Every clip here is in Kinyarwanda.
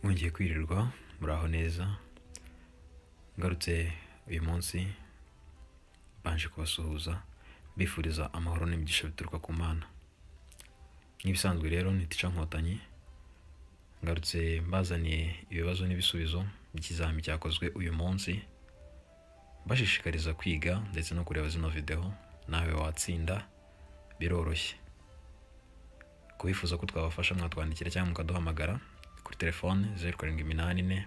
mwongeye kwirirwa muraho neza ngarutse uyu munsi mbanje kubasuhuza mbifuriza amahoro n'imigisha bituruka ku mana nk'ibisanzwe rero ni tica nkotanyi ngarutse mbazaniye ibibazo n'ibisubizo by'ikizami cyakozwe uyu munsi bashishikariza kwiga ndetse no kureba zino videwo nawe watsinda biroroshye kubifuza ko twabafasha mwatwandikira cyangwa mukaduhamagara kuri telefone zeru karindwi iminani ine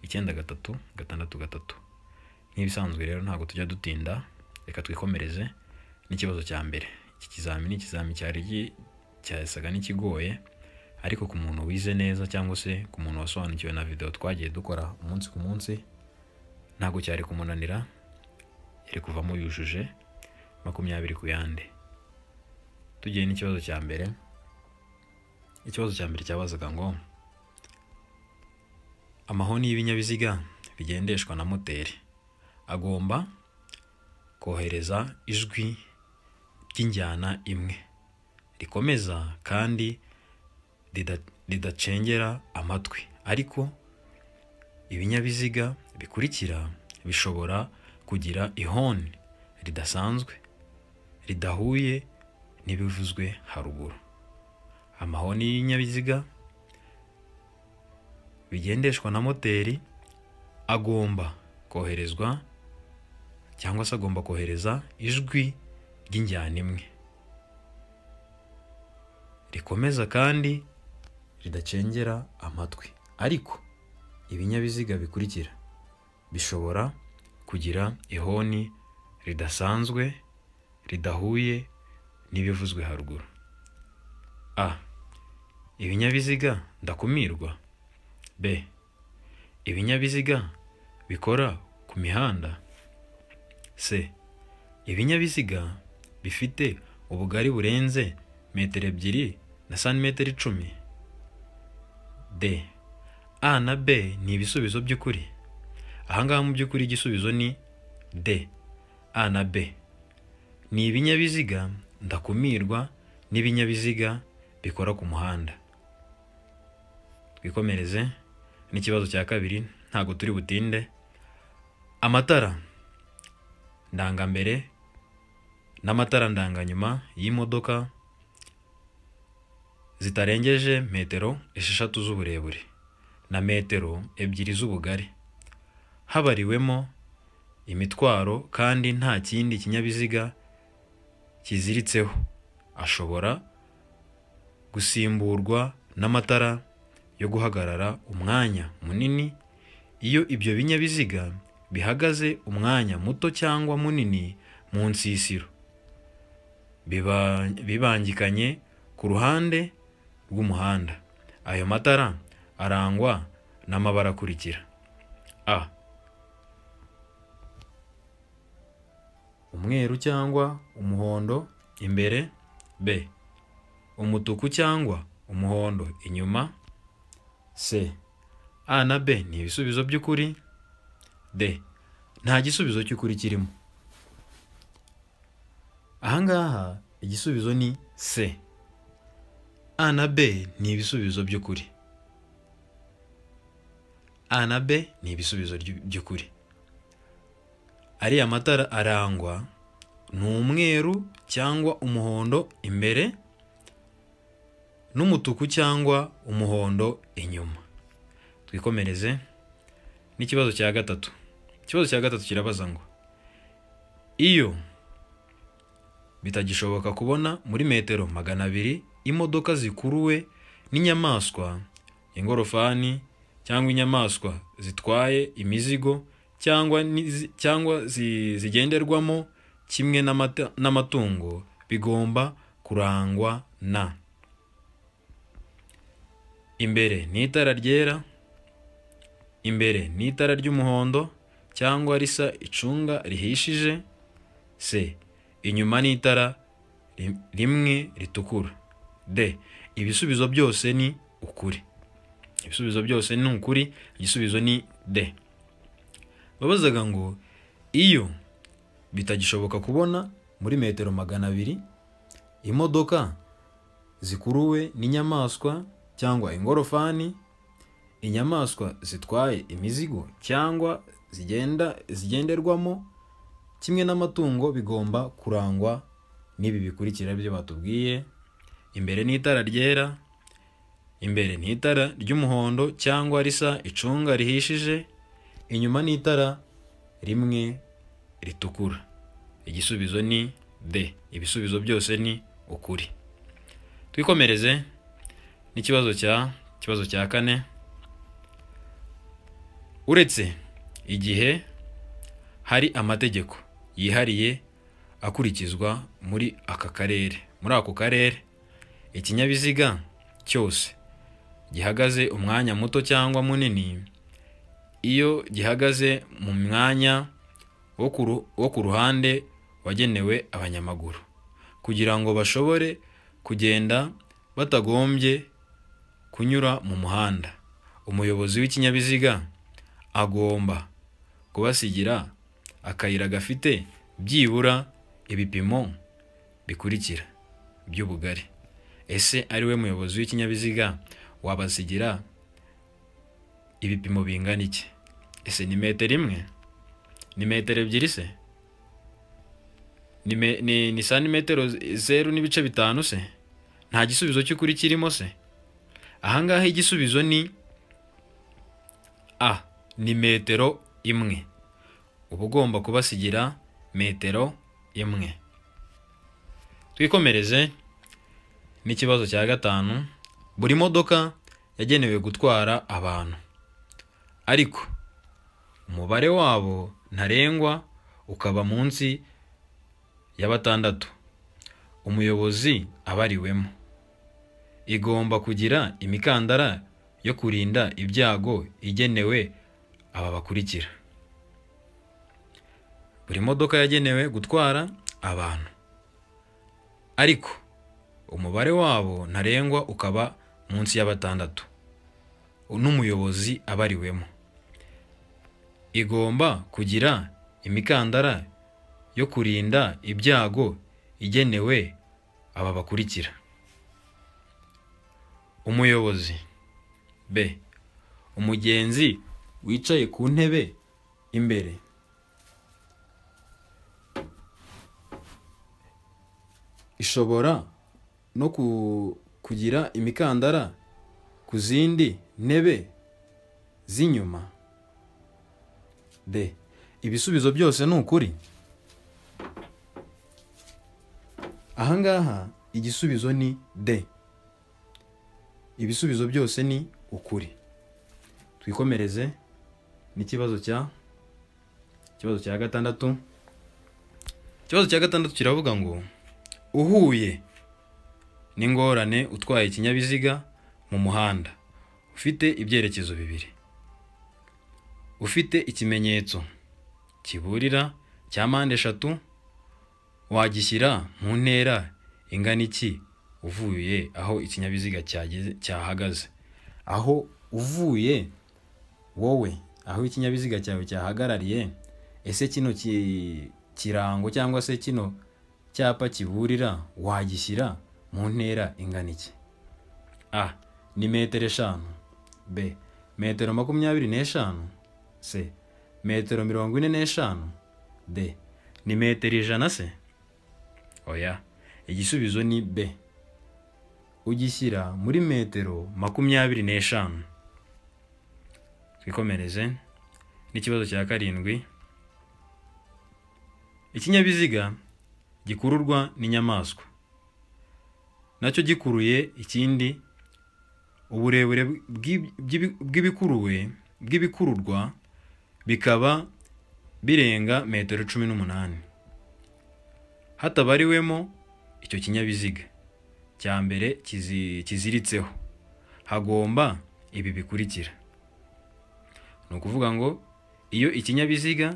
icyenda gatatu gatandatu gatatu nk'ibisanzwe rero ntabwo tujya dutinda reka twikomereze n'ikibazo cya mbere iki kizamini ikizami cyari gi- cyasaga n'ikigoye ariko ku muntu wize neza cyangwa se ku muntu wasobanukiwe na videwo twagiye dukora umunsi ku munsi ntabwo cyari kumunanira yari kuvamo yujuje makumyabiri ku yandi tugiye n'ikibazo cya mbere ikibazo cya mbere cyabazaga ngo amahoni y'ibinyabiziga bigendeshwa na moteri agomba kohereza ijwi ry'injyana imwe rikomeza kandi rida- ridacengera amatwi ariko ibinyabiziga bikurikira bishobora kugira ihoni ridasanzwe ridahuye n'ibivuzwe haruguru amahoni y'ibinyabiziga bigendeshwa na moteri agomba koherezwa cyangwa se agomba kohereza ijwi ry'injyana imwe rikomeza kandi ridacengera amatwi ariko ibinyabiziga bikurikira bishobora kugira ihoni ridasanzwe ridahuye n'ibivuzwe haruguru a ibinyabiziga ndakumirwa b ibinyabiziga bikora ku mihanda c ibinyabiziga bifite ubugari burenze metero ebyiri na santimetero icumi d a na b ni ibisubizo by'ukuri ahangaha mu by'ukuri igisubizo ni d a na b ni ibinyabiziga ndakumirwa n'ibinyabiziga bikora ku muhanda twikomereze n'ikibazo cya kabiri ntabwo turi butinde amatara ndangambere n'amatara ndanganyuma y'imodoka zitarengeje metero esheshatu z'uburebure na metero ebyiri z'ubugari habariwemo imitwaro kandi nta kindi kinyabiziga kiziritseho ashobora gusimburwa n'amatara yo guhagarara umwanya munini iyo ibyo binyabiziga bihagaze umwanya muto cyangwa munini mu nsisiro biba- bibangikanye ku ruhande rw'umuhanda ayo matara arangwa n'amabara akurikira a umweru cyangwa umuhondo imbere b umutuku cyangwa umuhondo inyuma C. A na B ni ibisubizo by'ukuri. D. Nta gisubizo cy'ukuri kirimo. Ahangaha igisubizo ni C. A na B ni ibisubizo by'ukuri. A na B ni ibisubizo ry'u- by'ukuri. Ariya matara arangwa ni umweru cyangwa umuhondo imbere n'umutuku cyangwa umuhondo inyuma twikomereze n'ikibazo cya gatatu ikibazo cya gatatu kirabaza ngo iyo bitagishoboka kubona muri metero magana abiri imodoka zikuruwe n'inyamaswa ingorofani cyangwa inyamaswa zitwaye imizigo cyangwa n'izi- cyangwa zi- zigenderwamo kimwe n'amata- n'amatungo bigomba kurangwa na imbere ni itara ryera imbere ni itara ry'umuhondo cyangwa risa icunga rihishije c inyuma ni itara ri- rimwe ritukura d ibisubizo byose ni ukuri ibisubizo byose ni ukuri igisubizo ni d babazaga ngo iyo bitagishoboka kubona muri metero magana abiri imodoka zikuruwe n'inyamaswa cyangwa ingorofani inyamaswa zitwaye imizigo cyangwa zigenda zigenderwamo kimwe n'amatungo bigomba kurangwa n'ibi bikurikira byo batubwiye imbere ni itara ryera imbere ni itara ry'umuhondo cyangwa risa icunga rihishije inyuma ni itara rimwe ritukura igisubizo ni d ibisubizo byose ni ukuri twikomereze n'ikibazo cya ikibazo cya kane uretse igihe hari amategeko yihariye akurikizwa muri aka karere muri ako karere ikinyabiziga cyose gihagaze umwanya muto cyangwa munini iyo gihagaze mu mwanya wo ku ru- wo ku ruhande wagenewe abanyamaguru kugira ngo bashobore kugenda batagombye kunyura mu muhanda umuyobozi w'ikinyabiziga agomba kubasigira akayira gafite byibura ibipimo bikurikira by'ubugari ese ari we muyobozi w'ikinyabiziga wabasigira ibipimo bingana iki ese ni metero imwe ni metero ebyiri se ni, me, ni, ni santimetero z- zeru n'ibice bitanu se nta gisubizo cy'ukuri kirimo se ahangaha igisubizo ni a ni metero imwe uba ugomba kubasigira metero imwe twikomereze n'ikibazo cya gatanu buri modoka yagenewe gutwara abantu ariko umubare wabo ntarengwa ukaba munsi ya batandatu umuyobozi abariwemo igomba kugira imikandara yo kurinda ibyago igenewe aba bakurikira buri modoka yagenewe gutwara abantu ariko umubare wabo ntarengwa ukaba munsi ya batandatu n'umuyobozi abariwemo igomba kugira imikandara yo kurinda ibyago igenewe aba bakurikira umuyobozi b umugenzi wicaye ku ntebe imbere ishobora no ku- kugira imikandara ku zindi ntebe z'inyuma d ibisubizo byose ni ukuri ahangaha igisubizo ni d ibisubizo byose ni ukuri twikomereze n'ikibazo cya ikibazo cya gatandatu ikibazo cya gatandatu kiravuga ngo uhuye n'ingorane utwaye ikinyabiziga mu muhanda ufite ibyerekezo bibiri ufite ikimenyetso kiburira cya mpande eshatu wagishyira mu ntera ingana iki uvuye aho ikinyabiziga cyageze cyahagaze aho uvuye wowe aho ikinyabiziga cyawe cyahagarariye ese kino ki- kirango cyangwa se kino cyapa kiburira wagishyira mu ntera ingana iki a ni metero eshanu b metero makumyabiri n'eshanu c metero mirongo ine n'eshanu d ni metero ijana se oya igisubizo ni b ugishyira muri metero makumyabiri n'eshanu twikomereze n'ikibazo cya karindwi ikinyabiziga gikururwa n'inyamaswa nacyo gikuruye ikindi uburebure bw'ib- bw'ibi- bw'ibikuruwe bw'ibikururwa bikaba birenga metero cumi n'umunani hatabariwemo icyo kinyabiziga cya mbere kizi- kiziritseho hagomba ibi bikurikira ni ukuvuga ngo iyo ikinyabiziga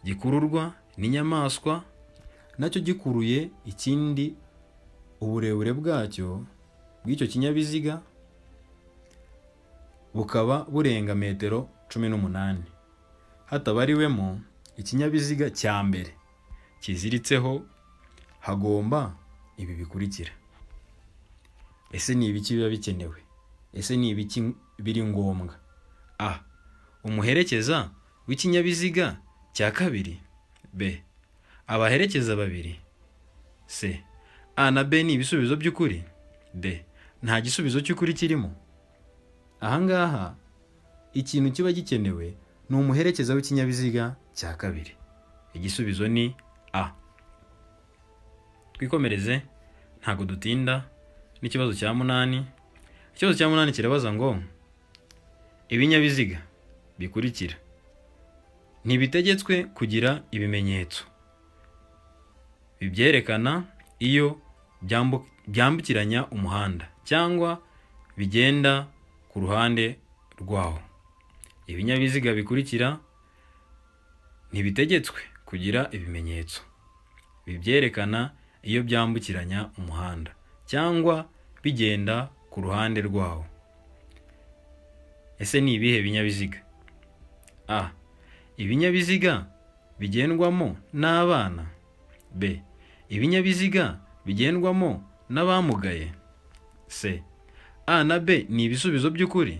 gikururwa n'inyamaswa nacyo gikuruye ikindi uburebure bwacyo bw'icyo kinyabiziga bukaba burenga metero cumi n'umunani hatabariwemo ikinyabiziga cya mbere kiziritseho hagomba ibi bikurikira ese ni ibiki biba bikenewe ese ni ibiki biri ngombwa a umuherekeza w'ikinyabiziga cya kabiri b abaherekeza babiri c a na b ni ibisubizo by'ukuri d nta gisubizo cy'ukuri kirimo ahangaha ikintu kiba gikenewe ni umuherekeza w'ikinyabiziga cya kabiri igisubizo ni a twikomereze ntabwo dutinda n'ikibazo cya munani ikibazo cya munani kirabaza ngo ibinyabiziga bikurikira ntibitegetswe kugira ibimenyetso bibyerekana iyo byambu- byambukiranya umuhanda cyangwa bigenda ku ruhande rwawo ibinyabiziga bikurikira ntibitegetswe kugira ibimenyetso bibyerekana iyo byambukiranya umuhanda cyangwa bigenda ku ruhande rwawo ese ni ibihe binyabiziga a ibinyabiziga bigendwamo n'abana b ibinyabiziga bigendwamo n'abamugaye c a na b ni ibisubizo by'ukuri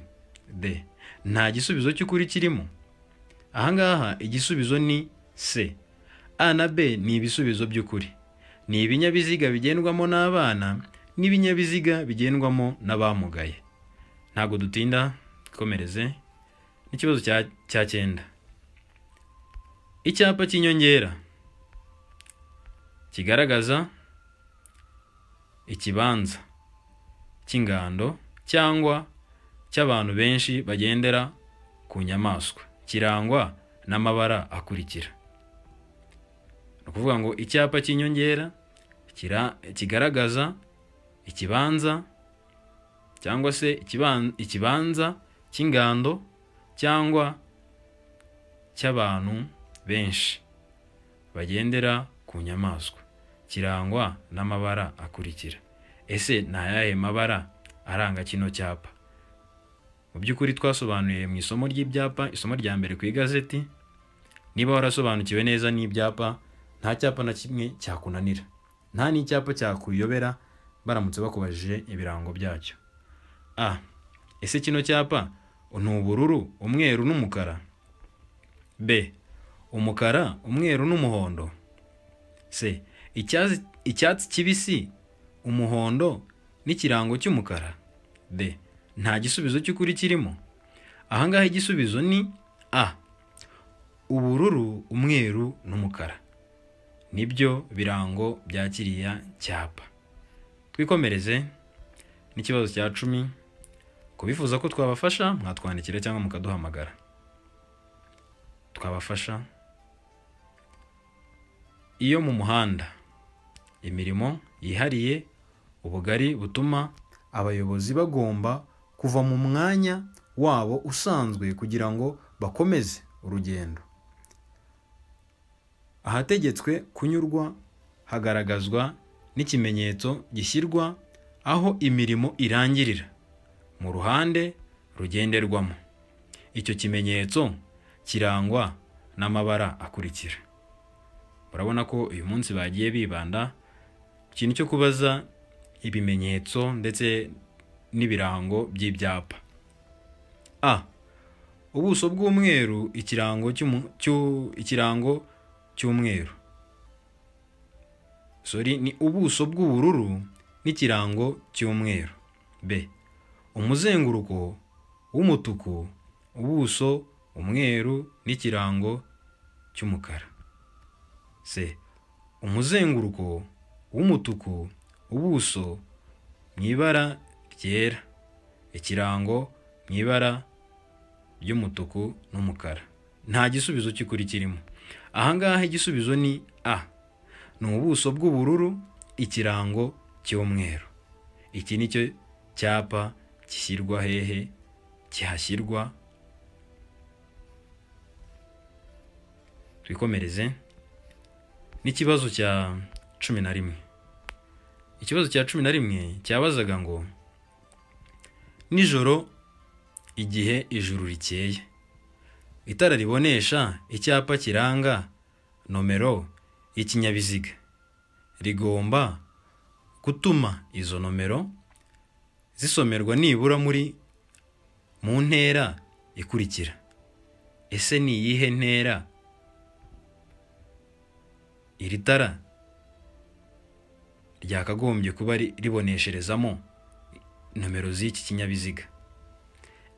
d nta gisubizo cy'ukuri kirimo ahangaha igisubizo ni c a na b ni ibisubizo by'ukuri ni ibinyabiziga bigendwamo n'abana n'ibinyabiziga bigendwamo n'abamugaye ntabwo dutinda twikomereze n'ikibazo cya- cya cyenda icyapa cy'inyongera kigaragaza ikibanza cy'ingando cyangwa cy'abantu benshi bagendera ku nyamaswa kirangwa n'amabara akurikira ni ukuvuga ngo icyapa cy'inyongera kira- kigaragaza ikibanza cyangwa se ikiban- ikibanza cy'ingando cyangwa cy'abantu benshi bagendera ku nyamaswa kirangwa n'amabara akurikira ese ni ayahe mabara aranga kino cyapa mu by'ukuri twasobanuye mu isomo ry'ibyapa isomo rya mbere ku igazeti niba warasobanukiwe neza n'ibyapa nta cyapa na kimwe cyakunanira nta n'icyapa cyakuyobera baramutse bakubajije ibirango byacyo a ese kino cyapa ni ubururu umweru n'umukara b umukara umweru n'umuhondo c icyatsi icyatsi kibisi umuhondo n'ikirango cy'umukara d nta gisubizo cy'ukuri kirimo ahangaha igisubizo ni a ubururu umweru n'umukara nibyo birango bya kiriya cyapa twikomereze n'ikibazo cya cumi ku bifuza ko twabafasha mwatwandikira cyangwa mukaduhamagara twabafasha iyo mu muhanda imirimo yihariye ubugari butuma abayobozi bagomba kuva mu mwanya wabo usanzwe kugira ngo bakomeze urugendo ahategetswe kunyurwa hagaragazwa n'ikimenyetso gishyirwa aho imirimo irangirira mu ruhande rugenderwamo icyo kimenyetso kirangwa n'amabara akurikira urabona ko uyu munsi bagiye bibanda ku kintu cyo kubaza ibimenyetso ndetse n'ibirango by'ibyapa a ubuso bw'umweru ikirango cy'umu- cyu- ikirango cy'umweru sorry ni ubuso bw'ubururu n'ikirango cy'umweru b umuzenguruko w'umutuku ubuso umweru n'ikirango cy'umukara c umuzenguruko w'umutuku ubuso mu ibara ryera ikirango mu ibara ry'umutuku n'umukara nta gisubizo cy'ukuri kirimo ahangaha igisubizo ni a ni ubuso bw'ubururu ikirango cy'umweru iki ni cyo cyapa gishyirwa hehe kihashyirwa twikomereze n'ikibazo cya cumi na rimwe ikibazo cya cumi na rimwe cyabazaga ngo nijoro igihe ijuru rikeye itara ribonesha icyapa kiranga nomero y'ikinyabiziga rigomba gutuma izo nomero zisomerwa nibura muri mu ntera ikurikira ese ni iyihe ntera iri tara ryakagombye kuba ri- ribonesherezamo nomero z'iki kinyabiziga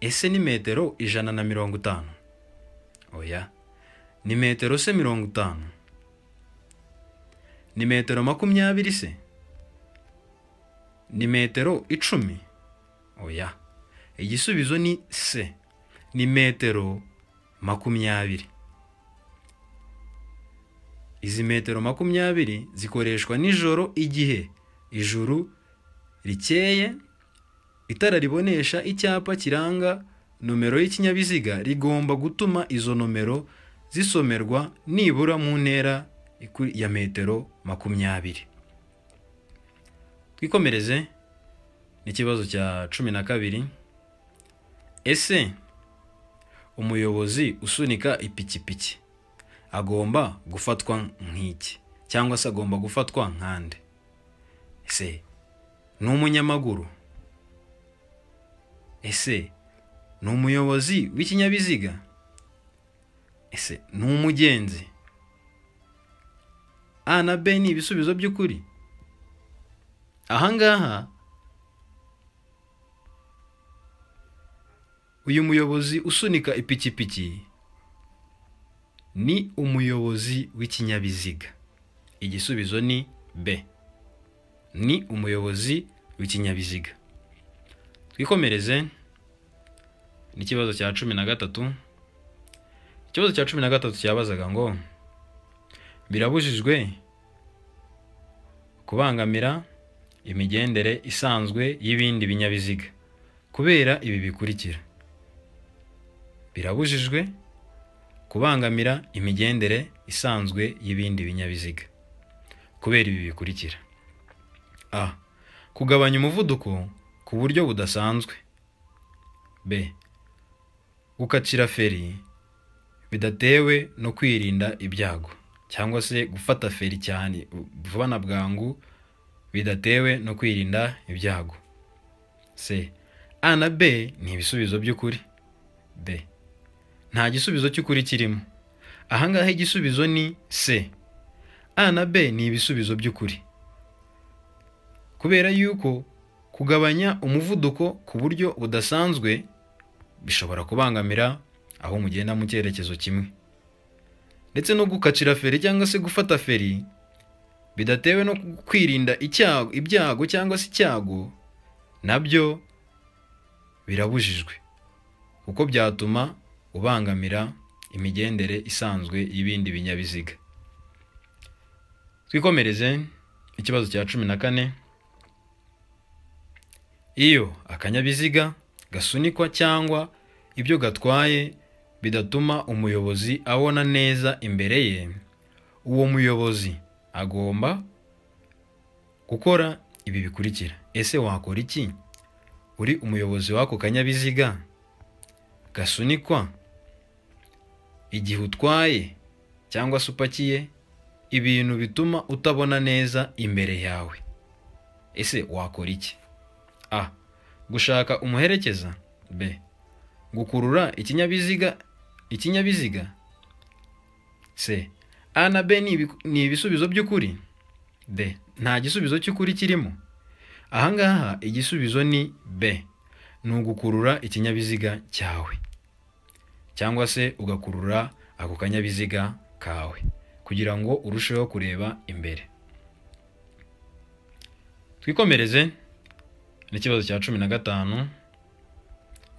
ese ni metero ijana na mirongo itanu oya ni metero se mirongo itanu ni metero makumyabiri se ni metero icumi oya igisubizo ni se ni metero makumyabiri izi metero makumyabiri zikoreshwa nijoro igihe ijuru rikeye itara ribonesha icyapa kiranga nomero y'ikinyabiziga rigomba gutuma izo nomero zisomerwa nibura mu ntera iku- ya metero makumyabiri twikomereze n'ikibazo cya cumi na kabiri ese umuyobozi usunika ipikipiki agomba gufatwa nk'iki cyangwa se agomba gufatwa nkande ese ni umunyamaguru ese ni umuyobozi w'ikinyabiziga ese ni umugenzi a na b ni ibisubizo by'ukuri ahangaha uyu muyobozi usunika ipikipiki ni umuyobozi w'ikinyabiziga igisubizo ni b ni umuyobozi w'ikinyabiziga twikomereze n'ikibazo cya cumi na gatatu ikibazo cya cumi na gatatu cyabazaga ngo birabujijwe kubangamira imigendere isanzwe y'ibindi binyabiziga kubera ibi bikurikira birabujijwe kubangamira imigendere isanzwe y'ibindi binyabiziga kubera ibi bikurikira a kugabanya umuvuduko ku buryo budasanzwe b gukatira feri bidatewe no kwirinda ibyago cyangwa se gufata feri cyane vuba na bwangu bidatewe no kwirinda ibyago c a na b ni ibisubizo by'ukuri b nta gisubizo cy'ukuri kirimo ahangaha igisubizo ni c a na b ni ibisubizo by'ukuri kubera yuko kugabanya umuvuduko ku buryo budasanzwe bishobora kubangamira aho mugenda mu cyerekezo kimwe ndetse no gukacira feri cyangwa se gufata feri bidatewe no kwirinda icyago ibyago cyangwa se icyago nabyo birabujijwe kuko byatuma ubangamira imigendere isanzwe y'ibindi binyabiziga twikomereze ikibazo cya cumi na kane iyo akanyabiziga gasunikwa cyangwa ibyo gatwaye bidatuma umuyobozi abona neza imbere ye uwo muyobozi agomba gukora ibi bikurikira ese wakora iki uri umuyobozi w'ako kanyabiziga gasunikwa igihe utwaye cyangwa se upakiye ibintu bituma utabona neza imbere yawe ese wakora iki a gushaka umuherekeza b gukurura ikinyabiziga ikinyabiziga c a na b ni ibi- ni ibisubizo by'ukuri d nta gisubizo cy'ukuri kirimo ahangaha igisubizo ni b ni ugukurura ikinyabiziga cyawe cyangwa se ugakurura ako kanyabiziga kawe kugira ngo urusheho kureba imbere twikomereze n'ikibazo cya cumi na gatanu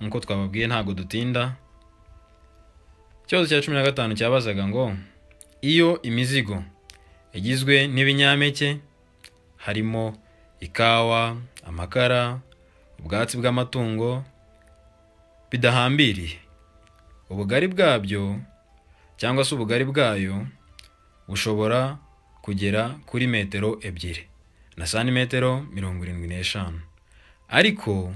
nk'uko twababwiye ntabwo dutinda ikibazo cya cumi na gatanu cyabazaga ngo iyo imizigo igizwe n'ibinyampeke harimo ikawa amakara ubwatsi bw'amatungo bidahambiriye ubugari bwabyo cyangwa se ubugari bwayo bushobora kugera kuri metero ebyiri na santimetero mirongo irindwi n'eshanu ariko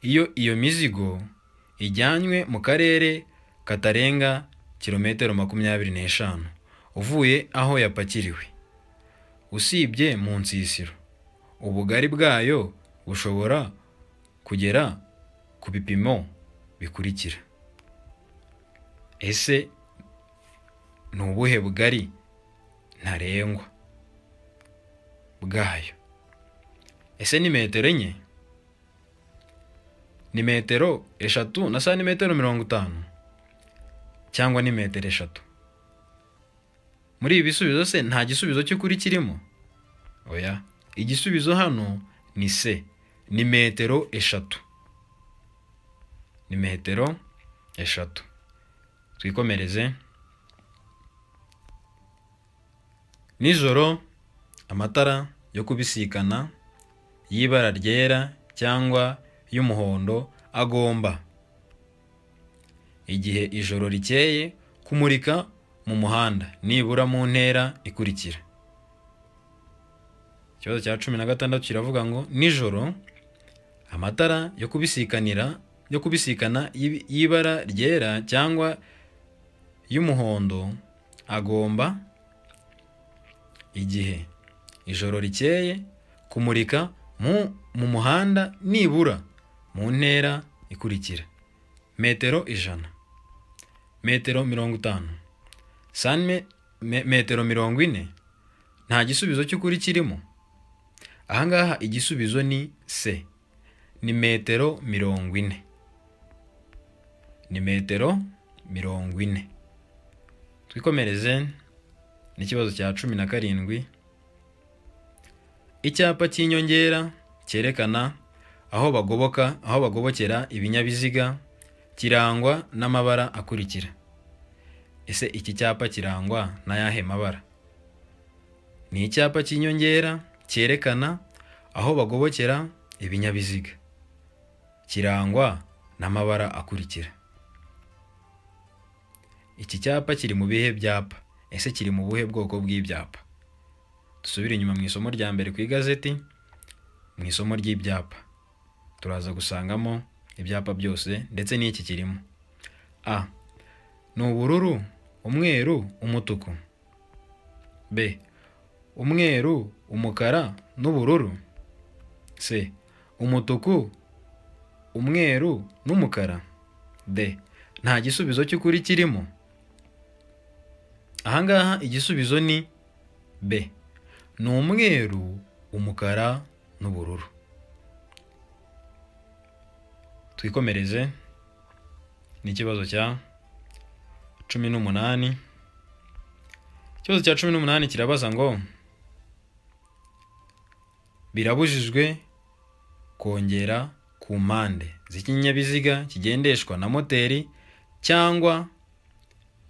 iyo iyo mizigo ijyanywe mu karere katarenga kilometero makumyabiri n'eshanu uvuye aho yapakiriwe usibye mu nsisiro ubugari bwayo bushobora kugera ku bipimo bikurikira ese ni ubuhe bugari ntarengwa bwayo ese ni metero enye ni metero eshatu na santimetero mirongo itanu cyangwa ni metero eshatu muri ibi bisubizo se nta gisubizo cy'ukuri kirimo oya igisubizo hano ni se ni metero eshatu ni metero eshatu twikomereze nijoro amatara yo kubisikana y'ibara ryera cyangwa y'umuhondo agomba igihe ijoro rikeye kumurika mu muhanda nibura mu ntera ikurikira ikibazo cya cumi na gatandatu kiravuga ngo nijoro amatara yo kubisikanira yo kubisikana y'ibi- y'ibara ryera cyangwa y'umuhondo agomba igihe ijoro rikeye kumurika mu, mu muhanda nibura mu ntera ikurikira metero ijana metero mirongo itanu sanme me- metero mirongo ine nta gisubizo cy'ukuri kirimo ahangaha igisubizo ni se ni metero mirongo ine ni metero mirongo ine twikomereze n'ikibazo cya cumi na karindwi icyapa cy'inyongera cyerekana aho bagoboka aho bagobokera ibinyabiziga kirangwa n'amabara akurikira ese iki cyapa kirangwa n'ayahe mabara ni icyapa cy'inyongera cyerekana aho bagobokera ibinyabiziga kirangwa n'amabara akurikira iki cyapa kiri mu bihe byapa ese kiri mu buhe bwoko bw'ibyapa dusubire inyuma mu isomo rya mbere ku igazeti mu isomo ry'ibyapa turaza gusangamo ibyapa byose ndetse n'iki kirimo a ni ubururu umweru umutuku b umweru umukara n'ubururu c umutuku umweru n'umukara d nta gisubizo cy'ukuri kirimo ahangaha igisubizo ni b ni umweru umukara n'ubururu twikomereze n'ikibazo cya cumi n'umunani ikibazo cya cumi n'umunani kirabaza ngo birabujijwe kongera ku mpande z'ikinyabiziga kigendeshwa na moteri cyangwa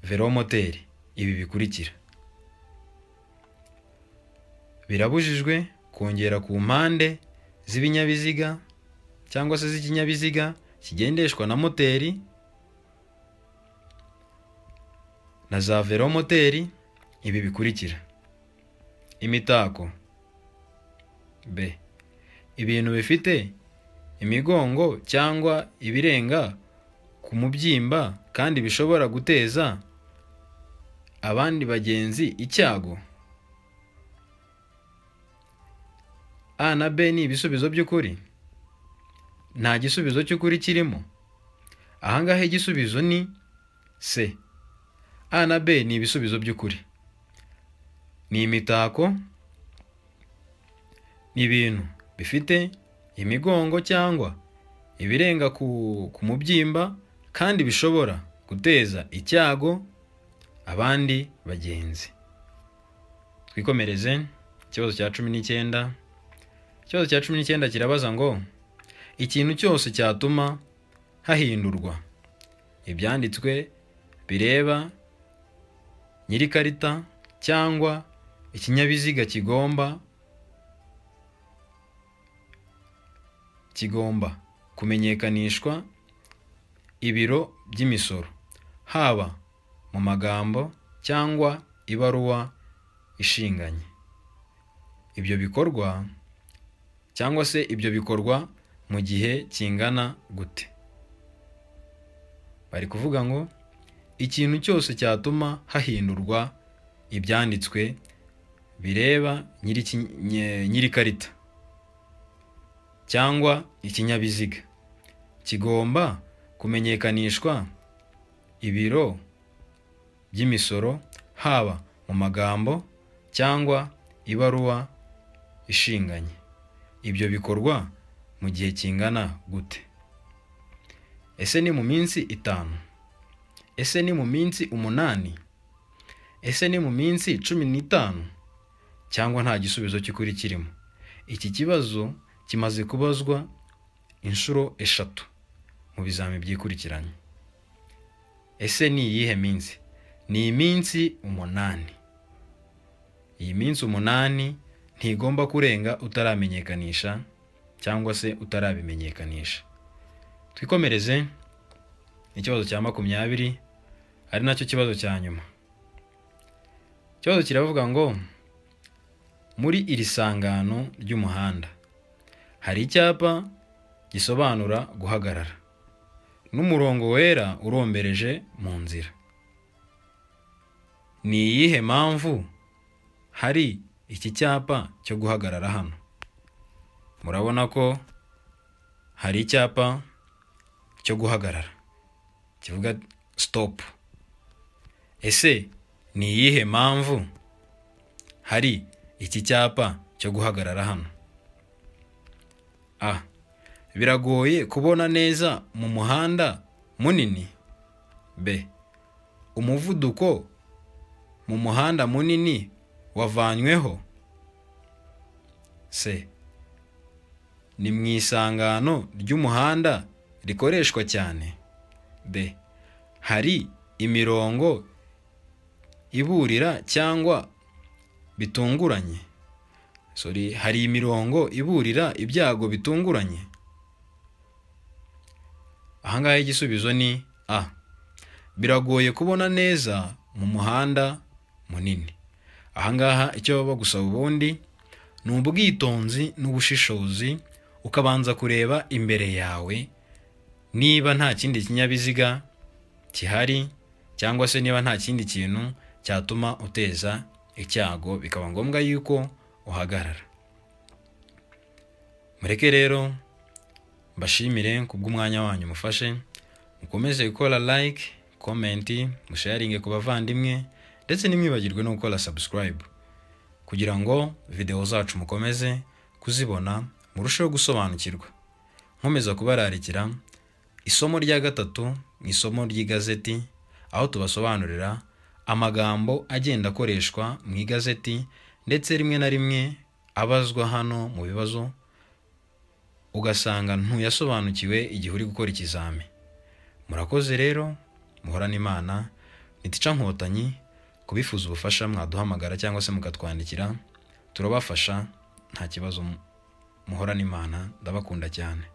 velomoteri ibi bikurikira birabujijwe kongera ku mpande z'ibinyabiziga cyangwa se z'ikinyabiziga kigendeshwa na moteri na za velomoteri ibi bikurikira imitako b ibintu bifite imigongo cyangwa ibirenga ku mubyimba kandi bishobora guteza abandi bagenzi icyago a na b ni ibisubizo by'ukuri nta gisubizo cy'ukuri kirimo ahangaha igisubizo ni c a na b ni ibisubizo by'ukuri ni imitako ni ibintu bifite imigongo cyangwa ibirenga ku, ku mubyimba kandi bishobora guteza icyago abandi bagenzi twikomereze ikibazo cya cumi n'icyenda ikibazo cya cumi n'icyenda kirabaza ngo ikintu cyose cyatuma hahindurwa ibyanditswe bireba nyir'ikarita cyangwa ikinyabiziga kigomba kigomba kumenyekanishwa ibiro by'imisoro haba mu magambo cyangwa ibaruwa ishinganye ibyo bikorwa cyangwa se ibyo bikorwa mu gihe kingana gute bari kuvuga ngo ikintu cyose cyatuma hahindurwa ibyanditswe bireba nyir'iki- nye- nyir'ikarita cyangwa ikinyabiziga kigomba kumenyekanishwa ibiro by'imisoro haba mu magambo cyangwa ibaruwa ishinganye ibyo bikorwa mu gihe kingana gute ese ni mu minsi itanu ese ni mu minsi umunani ese ni mu minsi cumi n'itanu cyangwa nta gisubizo cy'ukuri kirimo iki kibazo kimaze kubazwa inshuro eshatu mu bizami byikurikiranye ese ni iyihe minsi ni iminsi umunani iyi minsi umunani ntigomba kurenga utaramenyekanisha cyangwa se utarabimenyekanisha twikomereze ikibazo cya makumyabiri ari nacyo kibazo cya nyuma ikibazo kiravuga ngo muri iri sangano ry'umuhanda hari icyapa gisobanura guhagarara n'umurongo wera urombereje mu nzira ni iyihe mpamvu hari iki cyapa cyo guhagarara hano murabona ko hari icyapa cyo guhagarara kivuga sitopu ese ni iyihe mpamvu hari iki cyapa cyo guhagarara hano a biragoye kubona neza mu muhanda munini b umuvuduko mu muhanda munini wavanyweho c ni mu isangano ry'umuhanda rikoreshwa cyane d hari imirongo iburira cyangwa bitunguranye sorry hari imirongo iburira ibyago bitunguranye ahangaha igisubizo ni a biragoye kubona neza mu muhanda munini ahangaha icyo baba bagusaba ubundi ni ubwitonzi n'ubushishozi ukabanza kureba imbere yawe niba nta kindi kinyabiziga gihari cyangwa se niba nta kindi kintu cyatuma uteza icyago bikaba ngombwa yuko uhagarara mureke rero mbashimire kubw'umwanya wanyu mufashe mukomeze gukora like komenti musharinge ku bavandimwe ndetse ntimwibagirwe no gukora subscribe kugira ngo videwo zacu mukomeze kuzibona murusheho gusobanukirwa nkomeza kubararikira isomo rya gatatu mu isomo ry'igazeti aho tubasobanurira amagambo agenda akoreshwa mu igazeti ndetse rimwe na rimwe abazwa hano mu bibazo ugasanga ntuyasobanukiwe igihe uri gukora ikizami murakoze rero muhorane imana ntitica nkotanyi kubifuza ubufasha mwaduhamagara cyangwa se mukatwandikira turabafasha nta kibazo muhorane imana ndabakunda cyane